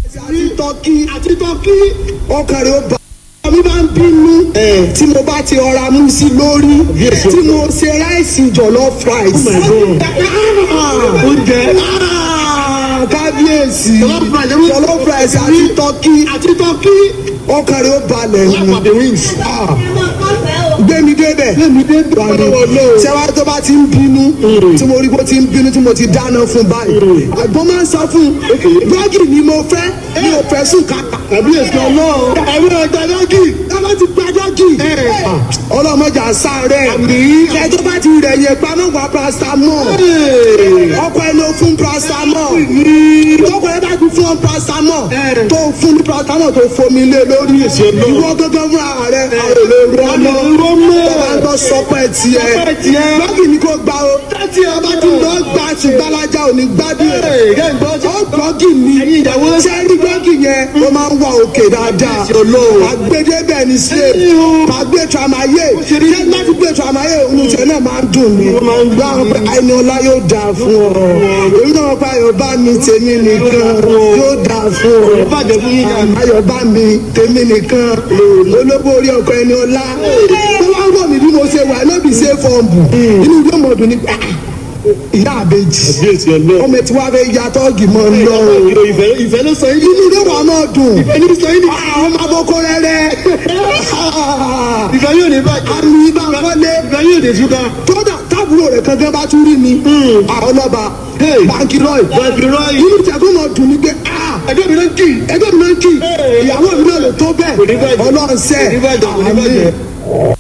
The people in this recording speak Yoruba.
àti tọ́kí àti tọ́kí ọkàn rẹ̀ ó bá mi máa ń bínú tí mo bá ti ọra mú sí lórí tí mo ṣe ráìsì jọ̀lọ́ fries. oúnjẹ kábíyèsí Jollof rice, jọ̀lọ́ fries àti tọ́kí àti tọ́kí ọkàn rẹ̀ ó balẹ̀ ni the wings. gbẹmí débẹ̀ Gbémi débẹ̀. sẹ́wá tó bá ti ń bínú tí mo rí bó ti ń bínú tí mo ti dáná fún báyìí àgbọn máa ń sọ fún bọ́ọ̀gì ni mo fẹ́ mi ò fẹ́ sùn kàkà kábíyèsí ọlọ́run ẹ̀rọ ọ̀dà dọ́gì tábà ti gba dọ́gì ọlọ́mọjà sáré ẹ̀ tó bá ti rẹ̀ yẹn pamọ́ wà paracetamol ọkọ̀ ẹ̀ ló fún paracetamol ọkọ̀ ẹ̀ bá ti fún ọ paracetamol tó fún ní paracetamol tó fomi lé lórí ìwọ gángan fún ara rẹ àwọn èlò rọmọ tọ́ba ń tọ́ sọpẹ́ tiẹ̀ dọ́gì ni kò gbà o tí a bá tún lọ gbà ṣùgbọ́n alájà ò ní gbádùn ẹ̀ ó dọ́gì ni sẹ́rí dọ́gì yẹn ó máa ń wà òkè dáadáa àgbédébẹ̀ ní ṣe àgbé tramaye ṣé láti gbé tramaye olùsẹ̀ náà máa ń dùn mí gbà wọn pé àìní ọlá yóò dáa fún ọ èyí náà pa ayọ̀bá mi tèmi nìkan yóò dáa fún ọ bàjẹ́ fún yín kan. ayọ̀bá mi tèmi nìkan olóbó orí ọkọ ẹni ọlá tó wá ń wọ̀ mí bí mo ṣe wà lóbi ṣe fọ́ọ̀mù inú ìwé mọ̀ọ́dún ní pẹ́ ìyá àbèjì kábíyèsí ọlọ́run. ọmọ tí wàá fẹ́ ya tọ́ọ̀gì mọ́ ń lọ o ìfẹ́ ìfẹ́ ló sọ yín. inú ilé wa máa dùn ìfẹ́ ní sọ yín. àwọn ọmọ aboko rẹrẹ ìfẹ́ yóò ní bàjẹ́. àmì ibà wọlé ìfẹ́ yóò ní ṣúgà. kódà tábùrò rẹ̀ kankan bá tún rí mi àwọn ọlọ́ba báńkì rọ́ì bàbí rọ́ọ̀yì. inú ìjàgbọ́n máa dùn mí pé ẹgbẹ́ mi ló ń kì í. ẹgbẹ́ mi náà ń kì í ìyàwó mi náà lè tó Kò ní bẹ́ẹ̀ bàjẹ́. ọlọ́run sẹ́ Kò ní bàjẹ́, kò ní bàjẹ́.